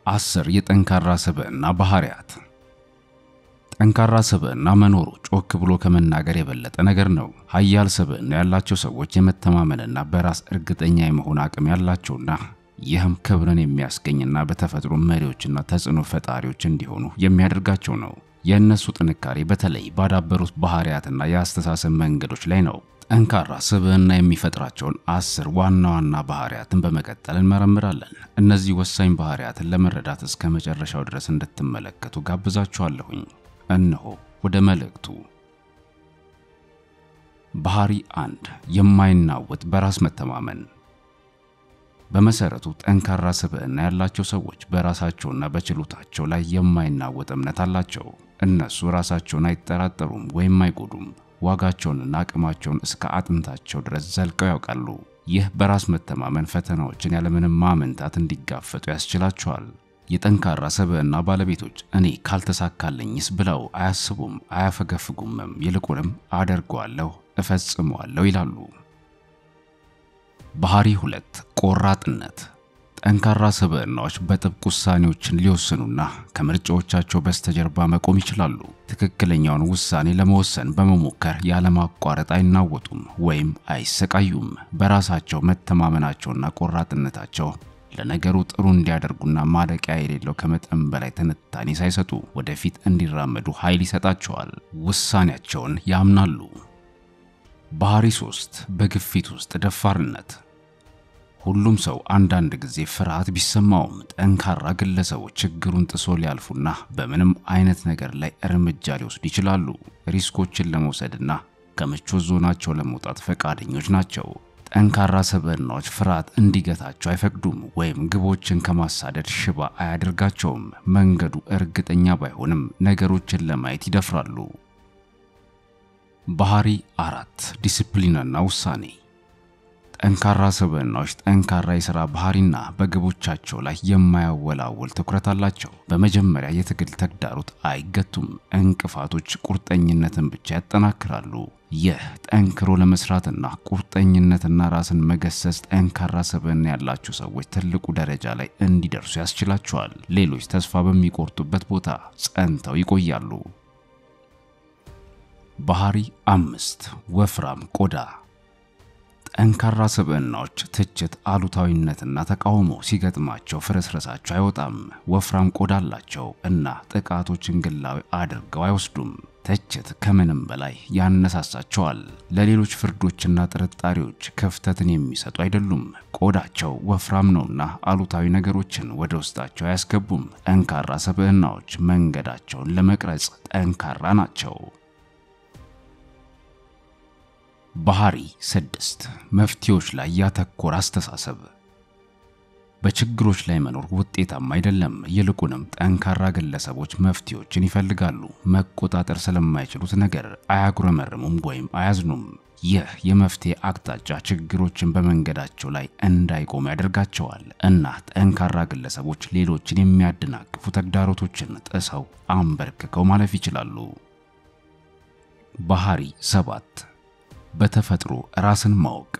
አስር የጠንካራ ስብዕና ባህሪያት። ጠንካራ ስብዕና መኖሩ ጮክ ብሎ ከመናገር የበለጠ ነገር ነው። ሀያል ስብዕና ያላቸው ሰዎች የመተማመንና በራስ እርግጠኛ የመሆን አቅም ያላቸውና ይህም ክብርን የሚያስገኝና በተፈጥሮ መሪዎችና ተጽዕኖ ፈጣሪዎች እንዲሆኑ የሚያደርጋቸው ነው። የእነሱ ጥንካሬ በተለይ ባዳበሩት ባህሪያትና የአስተሳሰብ መንገዶች ላይ ነው። ጠንካራ ስብዕና የሚፈጥራቸውን አስር ዋና ዋና ባህሪያትን በመቀጠል እንመረምራለን። እነዚህ ወሳኝ ባህሪያትን ለመረዳት እስከ መጨረሻው ድረስ እንድትመለከቱ ጋብዛችኋለሁኝ። እነሆ ወደ መልእክቱ። ባህሪ አንድ የማይናወጥ በራስ መተማመን። በመሰረቱ ጠንካራ ስብዕና ያላቸው ሰዎች በራሳቸውና በችሎታቸው ላይ የማይናወጥ እምነት አላቸው። እነሱ ራሳቸውን አይጠራጠሩም ወይም አይጎዱም። ዋጋቸውንና አቅማቸውን እስከ አጥንታቸው ድረስ ዘልቀው ያውቃሉ። ይህ በራስ መተማመን ፈተናዎችን ያለምንም ማመንታት እንዲጋፈጡ ያስችላቸዋል። የጠንካራ ስብዕና ባለቤቶች እኔ ካልተሳካልኝስ ብለው አያስቡም፣ አያፈገፍጉምም። ይልቁንም አደርገዋለሁ፣ እፈጽመዋለሁ ይላሉ። ባህሪ ሁለት ቆራጥነት። ጠንካራ ስብዕናዎች በጥብቅ ውሳኔዎችን ሊወስኑና ከምርጫዎቻቸው በስተጀርባ መቆም ይችላሉ። ትክክለኛውን ውሳኔ ለመወሰን በመሞከር ያለማቋረጥ አይናወጡም ወይም አይሰቃዩም። በራሳቸው መተማመናቸውና ቆራጥነታቸው ለነገሩ ጥሩ እንዲያደርጉና ማለቂያ የሌለው ከመጠን በላይ ትንታኔ ሳይሰጡ ወደፊት እንዲራመዱ ኃይል ይሰጣቸዋል። ውሳኔያቸውን ያምናሉ። ባህሪ ሶስት በግፊት ውስጥ ደፋርነት። ሁሉም ሰው አንዳንድ ጊዜ ፍርሃት ቢሰማውም ጠንካራ ግለሰቦች ችግሩን ጥሶ ሊያልፉና በምንም አይነት ነገር ላይ እርምጃ ሊወስዱ ይችላሉ። ሪስኮችን ለመውሰድና ከምቾት ዞናቸው ለመውጣት ፈቃደኞች ናቸው። ጠንካራ ስብዕናዎች ፍርሃት እንዲገታቸው አይፈቅዱም ወይም ግቦችን ከማሳደድ ሽባ አያደርጋቸውም። መንገዱ እርግጠኛ ባይሆንም ነገሮችን ለማየት ይደፍራሉ። ባህሪ አራት ዲሲፕሊንና ውሳኔ። ጠንካራ ስብዕናዎች ጠንካራ የሥራ ባህሪና በግቦቻቸው ላይ የማያወላውል ትኩረት አላቸው። በመጀመሪያ የትግል ተግዳሮት አይገቱም። እንቅፋቶች ቁርጠኝነትን ብቻ ያጠናክራሉ። ይህ ጠንክሮ ለመስራትና ቁርጠኝነትና ራስን መገሰጽ ጠንካራ ስብዕና ያላቸው ሰዎች ትልቁ ደረጃ ላይ እንዲደርሱ ያስችላቸዋል። ሌሎች ተስፋ በሚቆርጡበት ቦታ ጸንተው ይቆያሉ። ባህሪ አምስት ወፍራም ቆዳ። ጠንካራ ስብዕናዎች ትችት፣ አሉታዊነትና ተቃውሞ ሲገጥማቸው ፍርስረሳቸው አይወጣም። ወፍራም ቆዳ አላቸው እና ጥቃቶችን ግላዊ አድርገው አይወስዱም። ትችት ከምንም በላይ ያነሳሳቸዋል። ለሌሎች ፍርዶችና ጥርጣሬዎች ክፍተትን የሚሰጡ አይደሉም። ቆዳቸው ወፍራም ነውና አሉታዊ ነገሮችን ወደ ውስጣቸው አያስገቡም። ጠንካራ ስብዕናዎች መንገዳቸውን ለመቅረጽ ጠንካራ ናቸው። ባህሪ ስድስት መፍትሄዎች ላይ ያተኮረ አስተሳሰብ። በችግሮች ላይ መኖር ውጤታማ አይደለም። ይልቁንም ጠንካራ ግለሰቦች መፍትሄዎችን ይፈልጋሉ። መቆጣጠር ስለማይችሉት ነገር አያጉረመርሙም ወይም አያዝኑም። ይህ የመፍትሄ አቅጣጫ ችግሮችን በመንገዳቸው ላይ እንዳይቆሙ ያደርጋቸዋል እና ጠንካራ ግለሰቦች ሌሎችን የሚያደናቅፉ ተግዳሮቶችን ጥሰው አንበርክከው ማለፍ ይችላሉ። ባህሪ ሰባት በተፈጥሮ ራስን ማወቅ።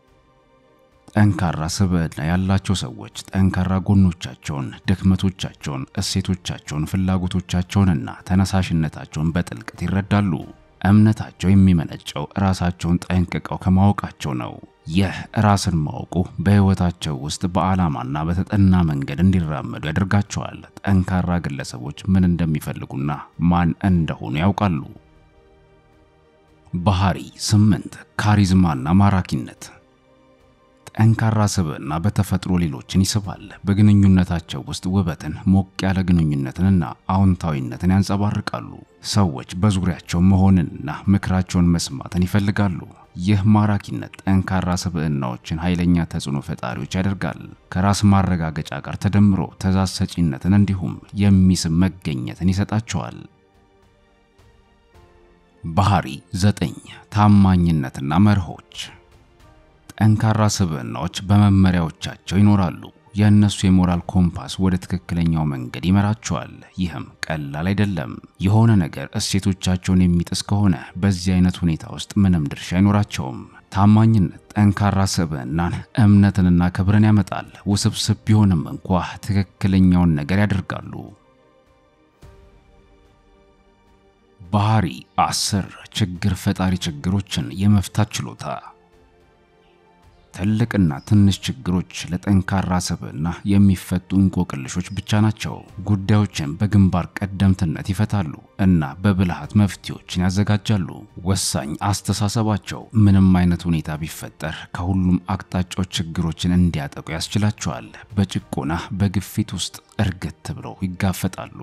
ጠንካራ ስብዕና ያላቸው ሰዎች ጠንካራ ጎኖቻቸውን፣ ድክመቶቻቸውን፣ እሴቶቻቸውን፣ ፍላጎቶቻቸውንና ተነሳሽነታቸውን በጥልቀት ይረዳሉ። እምነታቸው የሚመነጨው ራሳቸውን ጠንቅቀው ከማወቃቸው ነው። ይህ ራስን ማወቁ በሕይወታቸው ውስጥ በዓላማና በተጠና መንገድ እንዲራመዱ ያደርጋቸዋል። ጠንካራ ግለሰቦች ምን እንደሚፈልጉና ማን እንደሆኑ ያውቃሉ። ባህሪ ስምንት ካሪዝማና ማራኪነት። ጠንካራ ስብዕና በተፈጥሮ ሌሎችን ይስባል። በግንኙነታቸው ውስጥ ውበትን፣ ሞቅ ያለ ግንኙነትንና አዎንታዊነትን ያንጸባርቃሉ። ሰዎች በዙሪያቸው መሆንንና ምክራቸውን መስማትን ይፈልጋሉ። ይህ ማራኪነት ጠንካራ ስብዕናዎችን ኃይለኛ ተጽዕኖ ፈጣሪዎች ያደርጋል። ከራስ ማረጋገጫ ጋር ተደምሮ ትዕዛዝ ሰጪነትን እንዲሁም የሚስብ መገኘትን ይሰጣቸዋል። ባህሪ ዘጠኝ ታማኝነትና መርሆች። ጠንካራ ስብዕናዎች በመመሪያዎቻቸው ይኖራሉ። የእነሱ የሞራል ኮምፓስ ወደ ትክክለኛው መንገድ ይመራቸዋል። ይህም ቀላል አይደለም። የሆነ ነገር እሴቶቻቸውን የሚጥስ ከሆነ በዚህ አይነት ሁኔታ ውስጥ ምንም ድርሻ አይኖራቸውም። ታማኝነት ጠንካራ ስብዕናን፣ እምነትንና ክብርን ያመጣል። ውስብስብ ቢሆንም እንኳ ትክክለኛውን ነገር ያደርጋሉ። ባህሪ አስር ችግር ፈጣሪ ችግሮችን የመፍታት ችሎታ። ትልቅና ትንሽ ችግሮች ለጠንካራ ስብዕና የሚፈቱ እንቆቅልሾች ብቻ ናቸው። ጉዳዮችን በግንባር ቀደምትነት ይፈታሉ እና በብልሃት መፍትሄዎችን ያዘጋጃሉ። ወሳኝ አስተሳሰባቸው ምንም አይነት ሁኔታ ቢፈጠር ከሁሉም አቅጣጫዎች ችግሮችን እንዲያጠቁ ያስችላቸዋል። በጭቆና በግፊት ውስጥ እርግት ብለው ይጋፈጣሉ።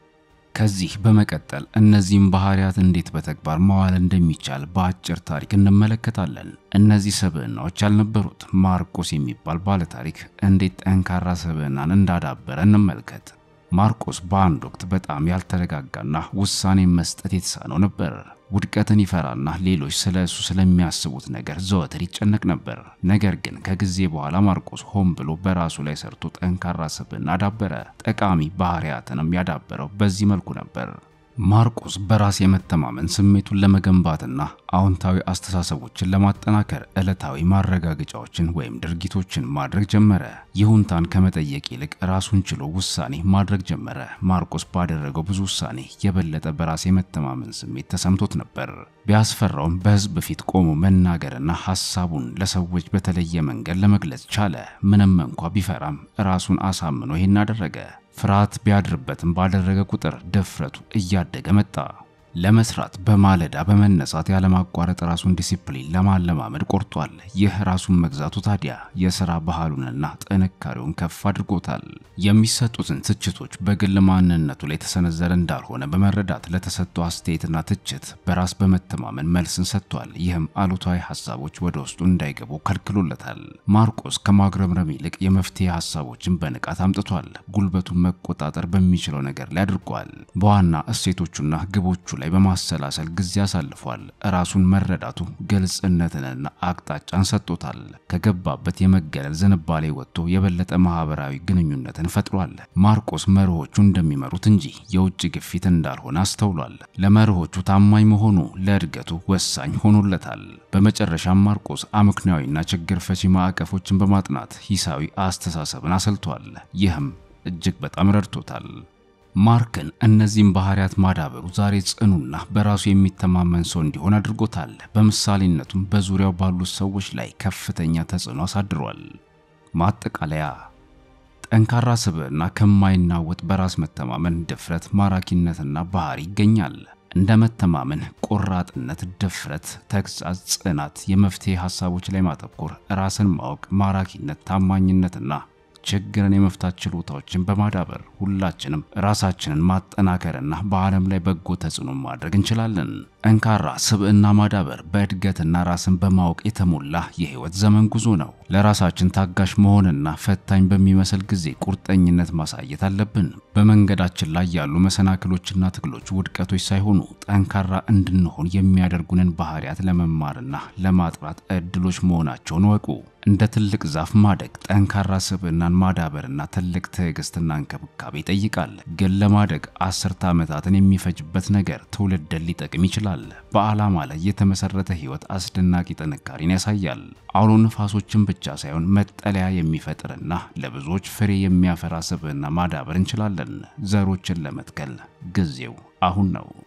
ከዚህ በመቀጠል እነዚህም ባህሪያት እንዴት በተግባር ማዋል እንደሚቻል በአጭር ታሪክ እንመለከታለን። እነዚህ ስብዕናዎች ያልነበሩት ማርቆስ የሚባል ባለታሪክ እንዴት ጠንካራ ስብዕናን እንዳዳበረ እንመልከት። ማርቆስ በአንድ ወቅት በጣም ያልተረጋጋና ውሳኔ መስጠት የተሳነው ነበር። ውድቀትን ይፈራና ሌሎች ስለ እሱ ስለሚያስቡት ነገር ዘወትር ይጨነቅ ነበር። ነገር ግን ከጊዜ በኋላ ማርቆስ ሆን ብሎ በራሱ ላይ ሰርቶ ጠንካራ ስብዕና አዳበረ። ጠቃሚ ባህሪያትንም ያዳበረው በዚህ መልኩ ነበር። ማርቆስ በራስ የመተማመን ስሜቱን ለመገንባትና አዎንታዊ አስተሳሰቦችን ለማጠናከር ዕለታዊ ማረጋገጫዎችን ወይም ድርጊቶችን ማድረግ ጀመረ። ይሁንታን ከመጠየቅ ይልቅ ራሱን ችሎ ውሳኔ ማድረግ ጀመረ። ማርቆስ ባደረገው ብዙ ውሳኔ የበለጠ በራስ የመተማመን ስሜት ተሰምቶት ነበር። ቢያስፈራውም በሕዝብ ፊት ቆሞ መናገርና ሐሳቡን ለሰዎች በተለየ መንገድ ለመግለጽ ቻለ። ምንም እንኳ ቢፈራም ራሱን አሳምኖ ይህን አደረገ። ፍርሃት ቢያድርበትም ባደረገ ቁጥር ድፍረቱ እያደገ መጣ። ለመስራት በማለዳ በመነሳት ያለማቋረጥ ራሱን ዲሲፕሊን ለማለማመድ ቆርጧል። ይህ ራሱን መግዛቱ ታዲያ የሥራ ባህሉንና ጥንካሬውን ከፍ አድርጎታል። የሚሰጡትን ትችቶች በግል ማንነቱ ላይ የተሰነዘረ እንዳልሆነ በመረዳት ለተሰጡ አስተያየትና ትችት በራስ በመተማመን መልስን ሰጥቷል። ይህም አሉታዊ ሐሳቦች ወደ ውስጡ እንዳይገቡ ከልክሎለታል። ማርቆስ ከማግረምረም ይልቅ የመፍትሄ ሐሳቦችን በንቃት አምጥቷል። ጉልበቱን መቆጣጠር በሚችለው ነገር ላይ አድርጓል። በዋና እሴቶቹና ግቦቹ ላይ በማሰላሰል ጊዜ አሳልፏል። ራሱን መረዳቱ ግልጽነትንና አቅጣጫን ሰጥቶታል። ከገባበት የመገለል ዝንባሌ ወጥቶ የበለጠ ማህበራዊ ግንኙነትን ፈጥሯል። ማርቆስ መርሆቹ እንደሚመሩት እንጂ የውጭ ግፊት እንዳልሆነ አስተውሏል። ለመርሆቹ ታማኝ መሆኑ ለእድገቱ ወሳኝ ሆኖለታል። በመጨረሻም ማርቆስ አመክንያዊና ችግር ፈቺ ማዕቀፎችን በማጥናት ሂሳዊ አስተሳሰብን አሰልቷል። ይህም እጅግ በጣም ረድቶታል። ማርክን እነዚህም ባህሪያት ማዳበሩ ዛሬ ጽኑና በራሱ የሚተማመን ሰው እንዲሆን አድርጎታል። በምሳሌነቱም በዙሪያው ባሉት ሰዎች ላይ ከፍተኛ ተጽዕኖ አሳድሯል። ማጠቃለያ ጠንካራ ስብዕና ከማይናወጥ በራስ መተማመን፣ ድፍረት፣ ማራኪነትና ባህሪ ይገኛል። እንደ መተማመን፣ ቆራጥነት፣ ድፍረት፣ ተግሣጽ፣ ጽናት፣ የመፍትሄ ሐሳቦች ላይ ማተኮር፣ ራስን ማወቅ፣ ማራኪነት፣ ታማኝነትና ችግርን የመፍታት ችሎታዎችን በማዳበር ሁላችንም ራሳችንን ማጠናከርና በዓለም ላይ በጎ ተጽዕኖ ማድረግ እንችላለን። ጠንካራ ስብዕና ማዳበር በእድገትና ራስን በማወቅ የተሞላ የህይወት ዘመን ጉዞ ነው። ለራሳችን ታጋሽ መሆንና ፈታኝ በሚመስል ጊዜ ቁርጠኝነት ማሳየት አለብን። በመንገዳችን ላይ ያሉ መሰናክሎችና ትግሎች ውድቀቶች ሳይሆኑ ጠንካራ እንድንሆን የሚያደርጉንን ባህሪያት ለመማርና ለማጥራት እድሎች መሆናቸውን ወቁ። እንደ ትልቅ ዛፍ ማደግ ጠንካራ ስብዕናን ማዳበርና ትልቅ ትዕግስትና እንክብካቤ ይጠይቃል። ግን ለማደግ አስርተ ዓመታትን የሚፈጅበት ነገር ትውልድን ሊጠቅም ይችላል። በዓላማ ላይ የተመሰረተ ህይወት አስደናቂ ጥንካሬን ያሳያል። አውሎ ነፋሶችን ብቻ ሳይሆን መጠለያ የሚፈጥርና ለብዙዎች ፍሬ የሚያፈራ ስብዕና ማዳበር እንችላለን። ዘሮችን ለመትከል ጊዜው አሁን ነው።